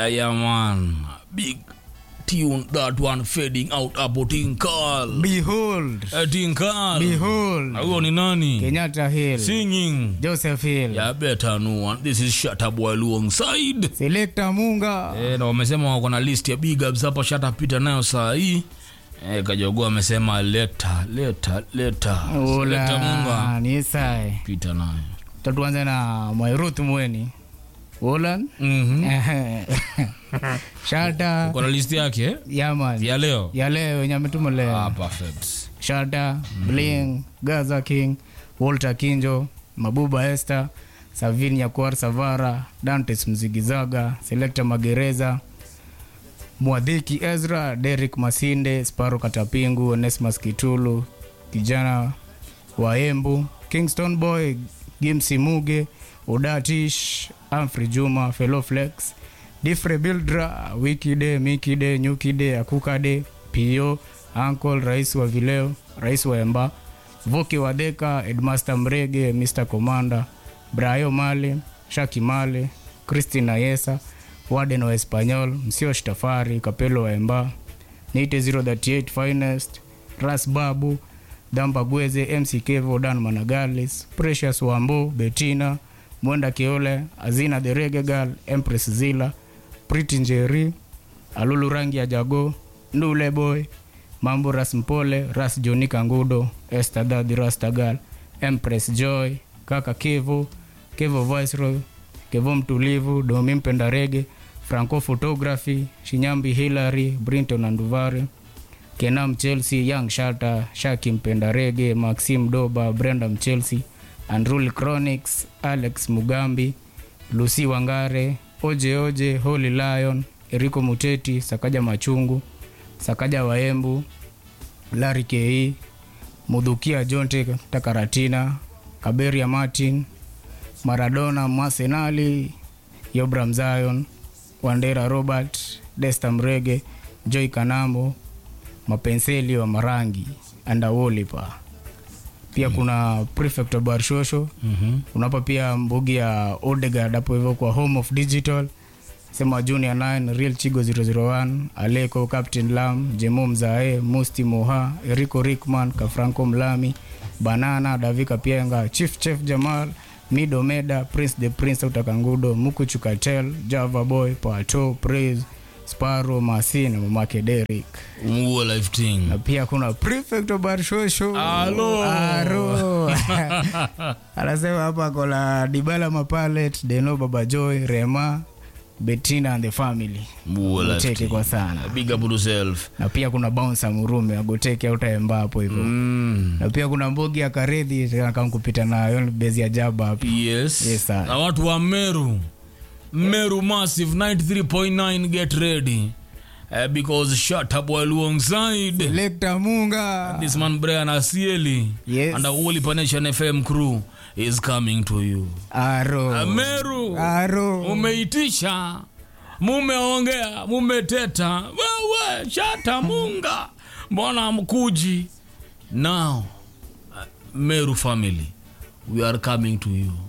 Yeah, yeah, man. Big tune, that one fading out hapo Tinkal. Behold, Eh, Tinkal. behold, Huyo ni nani? Kenyatta Hill, Singing. Joseph Hill, Yeah, better no one. This is Shatta Boy alongside. Selector Munga, Eh, na wamesema wako na list ya big ups hapa Shatta pita nayo saa hii. Eh, Kajogo amesema leta, leta, leta. Leta Munga. Ola, ni Isai. Pita nayo. Tatuanze na Mwairuth Mweni. Olan. Mhm. Shata, Kuna list yake eh? Yaman. ya leo. Ya leo yenye ametuma Ah, leo. perfect. Shata, Bling, Gaza King, Walter Kinjo, Mabuba Esther, Savin Nyakuar Savara, Dantes Mzigizaga, Selector Magereza, Mwadhiki Ezra, Derek Masinde, Sparo Katapingu, Onesmus Kitulu, kijana wa Embu, Kingston Boy, Gimsi Muge, Udatish, Amfrey Juma, Fellow Flex, Difre Bildra, Wikide, Mikide, Nyukide, Akukade, Pio, Uncle, Rais wa Vileo, Rais wa Emba, Voki Wadeka, Edmaster Mrege, Mr. Commander, Brayo Male, Shaki Male, Christina Yesa, Warden wa Espanyol, Msio Shtafari, Kapelo wa Emba, Nite 038 Finest, Ras Babu, Damba Gweze, MC Kevo, Dan Managalis, Precious Wambo, Betina, Mwenda Kiole, Azina the Reggae Girl, Empress Zila, Pretty Njeri, Alulu Rangi ya Jago, Ndule Boy, Mambo Ras Mpole, Ras Joni Kangudo, Esther Daddy Rastagal, Empress Joy, Kaka Kevo, Kevo Viceroy, Kevo Mtulivu, Domi Mpenda Rege, Franco Photography, Shinyambi Hillary, Brinton Anduvari, Kenam Chelsea, Young Shata, Shaki Mpenda Rege, Maxim Doba, Brenda Mchelsea, Andrul Chronics, Alex Mugambi, Lucy Wangare, Oje Oje, Holy Lion, Eriko Muteti, Sakaja Machungu, Sakaja Waembu, Larry Ke, Mudhukia Jonte Takaratina, Kaberia Martin, Maradona Masenali, Yobram Zion, Wandera Robert, Desta Mrege, Joy Kanambo, Mapenseli wa Marangi, Andawolipa. Pia kuna prefect wa Barshosho. Mhm. Unapa pia mbugi ya Odegard hapo hivyo kwa Home of Digital. Sema Junior 9, Real Chigo 001, Aleko, Captain Lam, Jemo Mzae, Musti Moha, Eriko Rickman, Kafranco Mlami, Banana, Davika Pienga, Chief Chef Jamal, Mido Meda, Prince the Prince Utakangudo, Muku Chukatel, Java Boy, Pato, Praise, Sparrow, Masi na mamake Derek. Muo life thing. Na pia kuna prefect wa Barshosho. Alo. Aro. Anasema hapa kola Dibala Mapalet, Deno Baba Joy, Rema, Bettina and the family. Muo life Goteke thing. kwa sana. Big up yourself. Na pia kuna Bouncer Murume, Agoteke utaemba hapo hivyo. Mm. Na pia kuna Mbogi ya Karedhi kama kupita nayo bezi ya Jaba hapo. Yes. Yes, sir. na watu wa Meru. Meru Massive 93.9 get ready. Uh, because Shatta Boy alongside Lekta Munga. this man Brian Asieli Yes. and the Holy Nation FM crew is coming to you. Aro. Uh, Meru. Aro. Umeitisha. Mumeongea, mumeteta. Wewe Shatta Munga. Mbona mkuji? Now, uh, Meru family, we are coming to you.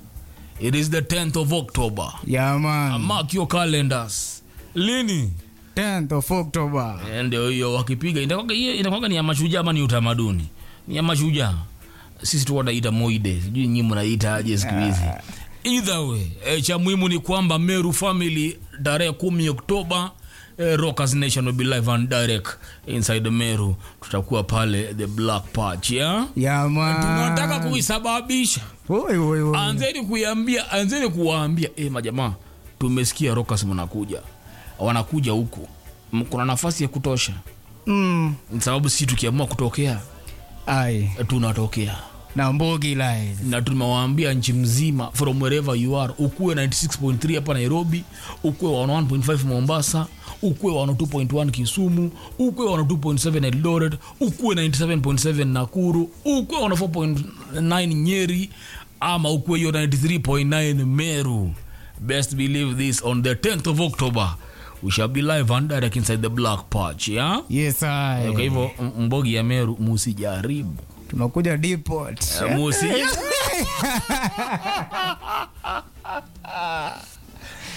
It is the 10th of October. Yeah, man. Mark your calendars. Lini? 10th of October. Eh, Ndio hiyo wakipiga inakuwa hiyo inakuwa ni ya mashujaa ama ni utamaduni? Ni ya mashujaa. Sisi tu wanaita moide. Sijui nyinyi mnaita aje siku hizi. Either way, eh, cha muhimu ni kwamba Meru family tarehe 10 Oktoba eh, Rockers Nation will be live and direct inside Meru. Tutakuwa pale the Black Patch, yeah? Yeah, man. Tunataka kuisababisha. Oi, oi, oi. Anzeni kuiambia, anzeni kuwaambia, eh, majamaa, tumesikia Rockers mnakuja. Wanakuja huku. M- Kuna nafasi ya kutosha. Mm. Ni sababu sisi tukiamua kutokea, Ai. eh, tunatokea. Na Mbogi live. na tumewaambia nchi mzima from wherever you are ukuwe 96.3 hapa nairobi ukuwe 101.5 mombasa ukuwe 102.1 kisumu ukuwe 102.7 eldoret ukuwe 97.7 nakuru ukuwe 104.9 nyeri ama ukuwe hiyo 93.9 meru best believe this on the 10th of october we shall be live and direct inside the black patch yeah? Yes, I. kwa hivyo m- mbogi ya meru musijaribu tunakuja depot musi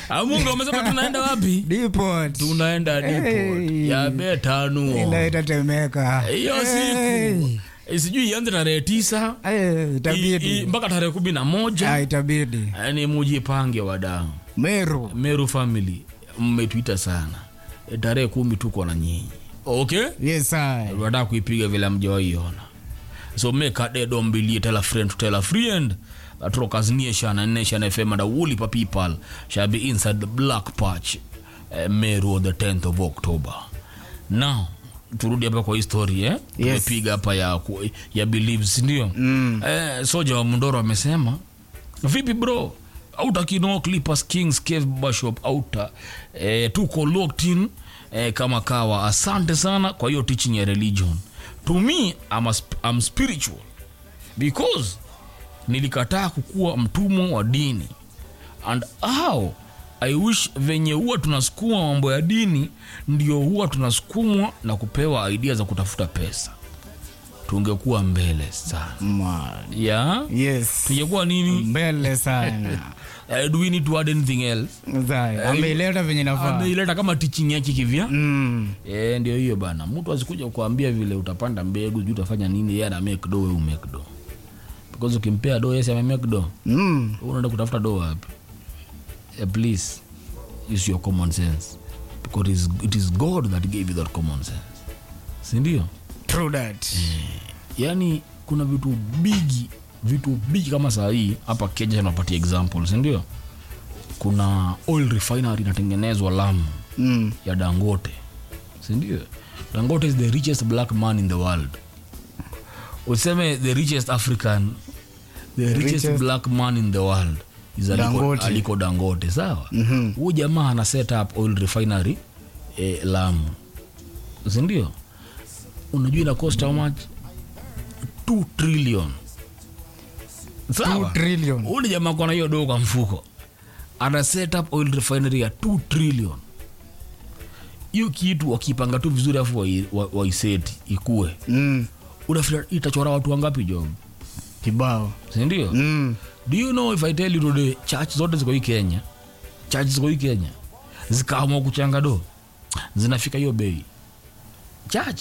amunga umesema tunaenda wapi Depot. tunaenda depot Hey. ya betanuo Ila itatemeka. hiyo Hey. siku eh, sijui ianze tarehe tisa Eh, i- i- itabidi. mpaka tarehe kumi na moja Ah, itabidi. yani mujipange wadau Meru. meru family mmetuita sana E, tarehe kumi tuko na nyinyi okay Yes, I. unataka kuipiga vile mjawaiona so make a dead on Billy, tell a friend to tell a friend that rockers nation and nation fm and a woolly people shall be inside the black patch uh, meru on the 10th of october now turudi hapa kwa histori eh? tumepiga hapa ya, ku- ya beliefs ndio mm. eh, soja wa mundoro amesema vipi bro auta kino clippers kings cave bashop auta eh, tuko locked in eh, kama kawa asante sana kwa hiyo teaching ya religion to me I'm, a, sp- I'm spiritual because nilikataa kukuwa mtumwa wa dini and how i wish venye huwa tunasukuma mambo ya dini ndio huwa tunasukumwa na kupewa idea za kutafuta pesa tungekuwa mbele sana Man. yeah? Yes. tungekuwa nini Mbele sana. uh, do we need to add anything else Zai. Ameileta venye nafaa. ameileta kama teaching yake kivya Mm. Eh, ndio hiyo bana mtu asikuja kuambia vile utapanda mbegu sijui utafanya nini yeye ana make do wewe umake do because ukimpea do yesi ame make do Mm. Wewe unaenda kutafuta do wapi eh, please use your common sense because it is, it is god that gave you that common sense si ndio True that. yani kuna vitu bigi vitu bigi kama saa hii hapa kenya tunapatia example si ndio kuna oil refinery inatengenezwa lamu Mm. ya dangote sindio dangote is the richest black man in the world useme the richest african the richest, richest- black man in the world is aliko Dangote. dangote, aliko dangote sawa mm huu jamaa ana set up oil refinery eh, lamu sindio unajua ina cost how much 2 trillion Two sawa trillion. ule jamaa kona hiyo doo kwa mfuko ana set up oil refinery ya 2 trillion hiyo kitu wakipanga tu vizuri afu waiseti wa, waiseti ikue Mm. unafikiri itachora watu wangapi job Kibao. sindio Mm. do you know if i tell you today church zote ziko hii kenya church ziko hii kenya zikaamua kuchanga do zinafika hiyo bei church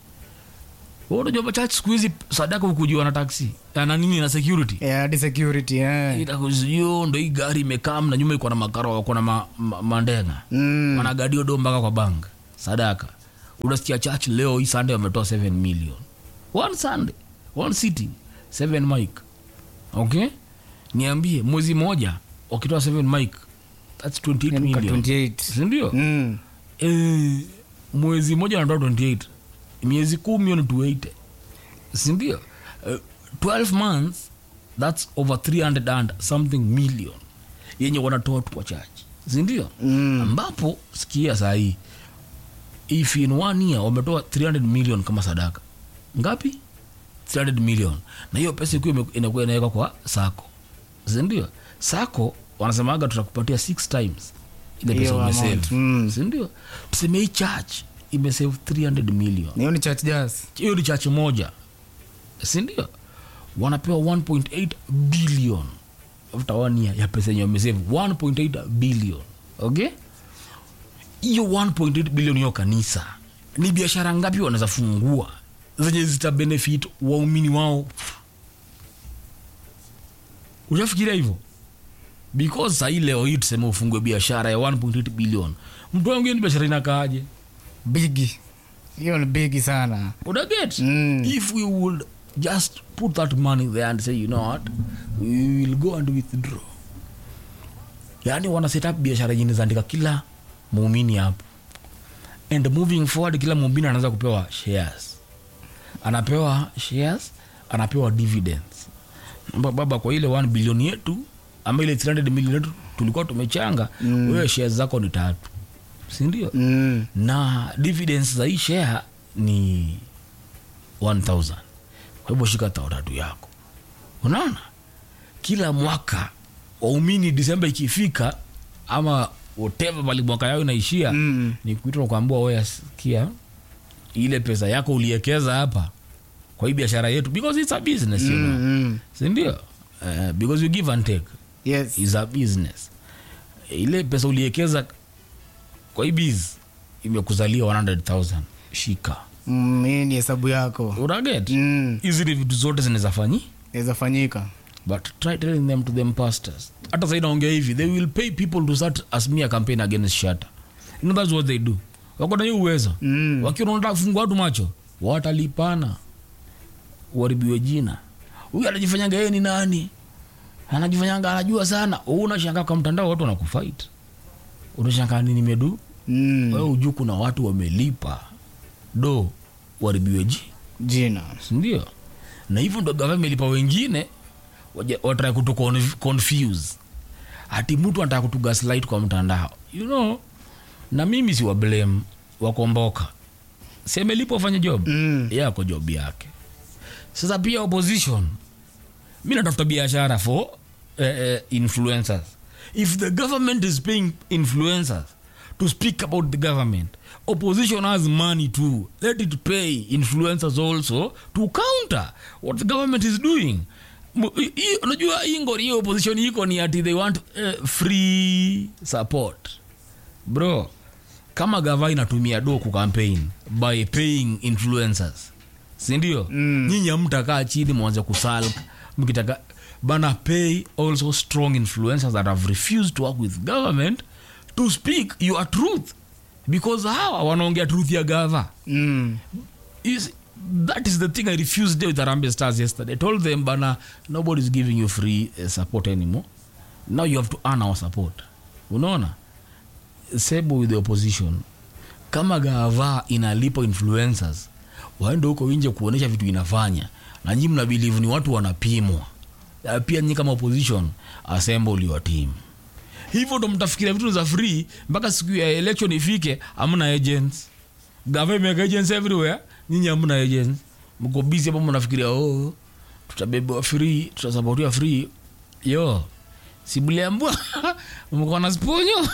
Wewe unajua church siku hizi sadaka ukujiwa na taxi na nini na security Yeah, hadi security. Eh. itakuziyo ndo hii gari imekam na nyuma iko na makaro wako na ma, ma, mandenga Mm. wanagadio do mpaka kwa bank sadaka unasikia church leo hii sunday wametoa 7 million one sunday one sitting 7 mic okay niambie mwezi moja wakitoa 7 mic thats 28 Yaani ka million 28. sindio Mm. eh, mwezi moja anatoa 28 miezi kumi hiyo ni 280 sindio uh, 12 months thats over 300 and something million yenye wanatoa tu kwa chachi sindio Mm. ambapo sikia sahii if in one year wametoa 300 million kama sadaka ngapi 300 million na hiyo pesa ikiwa ime- inakuwa inawekwa kwa sako sindio sako wanasemaga tutakupatia six times ile pesa Hiyo umesave amount, mm. sindio tuseme hii church imesave 300 million hiyo ni church jazz hiyo ni chache moja sindio wanapewa 1.8 billion after one year ya pesa yenye wamesave 1.8 billion okay hiyo 1.8 billion hiyo kanisa ni biashara ngapi wanaweza fungua zenye zita benefit waumini wao ushafikiria hivyo because sahii leo hii tuseme ufungue biashara ya 1.8 billion mtu wangu hiyo ni biashara inakaaje bigi hiyo ni bigi sana unaget Mm. if we would just put that money there and say you know what we will go and withdraw yaani wana set up biashara yenye zaandika kila muumini hapo and moving forward kila muumini anaweza kupewa shares anapewa shares anapewa dividends Amba baba kwa ile 1 bilioni yetu ama ile 300 milioni yetu tulikuwa tumechanga mm. wewe shares zako ni tatu sindio mm. na dividends za hii share ni 1000 kwa hivyo shika tao tatu yako unaona kila mwaka waumini disemba ikifika ama whatever bali mwaka yao inaishia Mm. ni kuitwa kuambua wewe sikia ile pesa yako uliekeza hapa kwa hii biashara yetu because it's a business you know Mm, mm. sindio uh, because you give and take yes is a business ile pesa uliekeza kwa hii biz imekuzalia 100000 shika Mm, hii ni hesabu yako uraget Mm, hizi ni vitu zote zinawezafanyi inaweza fanyika but try telling them to them pastors hata sai naongea hivi they will pay people to start a smear campaign against shata you know that's what they do wako na hiyo uwezo Mm. wakiwa wanataka kufungua watu macho watalipana uharibiwe jina huyu anajifanyaga yeye ni nani anajifanyanga anajua sana Wewe unashangaa kwa mtandao watu wanakufight unashangaa nini medu Mm, wewe ujuu kuna watu wamelipa do uharibiwe ji jina sindio na hivyo ndo gava imelipa wengine waje- watrai kutu conf- confuse hati mtu anataka kutu gaslight kwa mtandao you know na mimi si wa blame wakomboka si amelipa ufanye job Mm. yako job yake sasa pia opposition mi natafuta biashara for eh, eh, influencers if the government is paying influencers to speak about the government opposition has money too let it pay influencers also to counter what the government is doing M- i- i- unajua hii ngori hiyo opposition iko ni ati they want uh, free support bro kama gava inatumia do kucampaign by paying influencers sindio Mm. nyinyi amtakaa chini mwanze kusalk mkitaka bana pay also strong influencers that have refused to work with government to speak your truth because hawa wanaongea truth ya gava Mm, is that is the thing i refused there with arambe stars yesterday i told them bana nobody's giving you free uh, support anymore now you have to earn our support unaona sebo with the opposition kama gava inalipa influencers waende huko nje kuonyesha vitu inafanya na nyi mna believe ni watu wanapimwa Na pia nyi kama opposition assemble your team hivyo ndo mtafikiria vitu za free mpaka siku ya election ifike amna agents gava imeweka agents everywhere nyinyi amna agents mko busy hapo mnafikiria oh tutabebewa free tutasapotiwa free yo sibuliambua mko na sponyo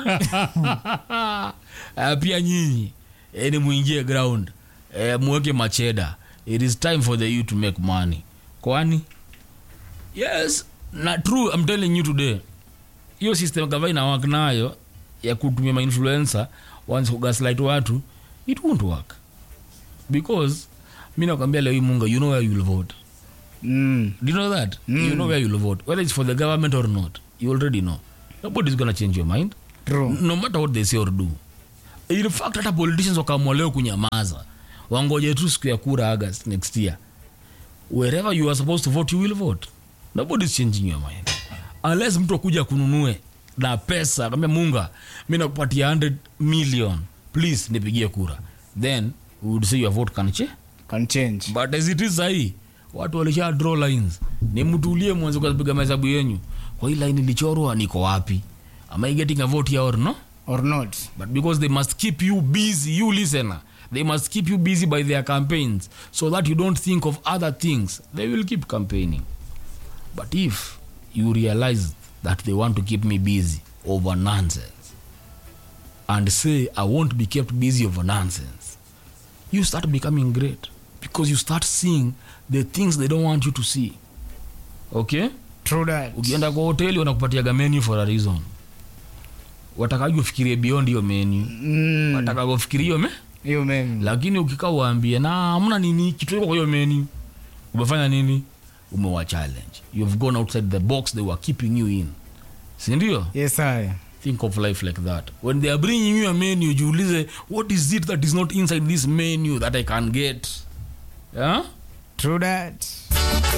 Ah, pia nyinyi eh, ni muingie ground eh, muweke macheda it is time for the you to make money kwani yes na true i'm telling you today hiyo system gava inawak nayo ya kutumia mainfluencer once kugaslight watu it won't work because mi nakwambia leo hii munga you know where you'll vote mm, do you know that mm. you know where you'll vote whether it's for the government or not you already know nobody's gonna change your mind true no matter what they say or do in fact hata politicians wakaamua leo kunyamaza wangoje tu siku ya kura august next year wherever you are supposed to vote you will vote nobody's changing your mind unless mtu akuja kununue na pesa kambia munga mi nakupatia 100 million please nipigie kura then we would say your vote can change can change but as it is sahii watu walisha draw lines ni mtulie mwanze kupiga mahesabu yenyu kwa hii line ilichorwa niko wapi am i getting a vote here or no or not but because they must keep you busy you listener they must keep you busy by their campaigns so that you don't think of other things they will keep campaigning but if you realize that they want to keep me busy over nonsense and say i won't be kept busy over nonsense you start becoming great because you start seeing the things they don't want you to see okay true that ukienda kwa hoteli wanakupatiaga menu for a reason watakaji ufikirie beyond hiyo menu mm, wataka kufikiria hiyo me hiyo memi lakini ukikaa uambie na hamna nini kitu iko kwa hiyo menu umefanya nini umewa challenge you've gone outside the box they were keeping you in sindio yes i think of life like that when they are bringing you a menu jiulize what is it that is not inside this menu that i can get yeah? true that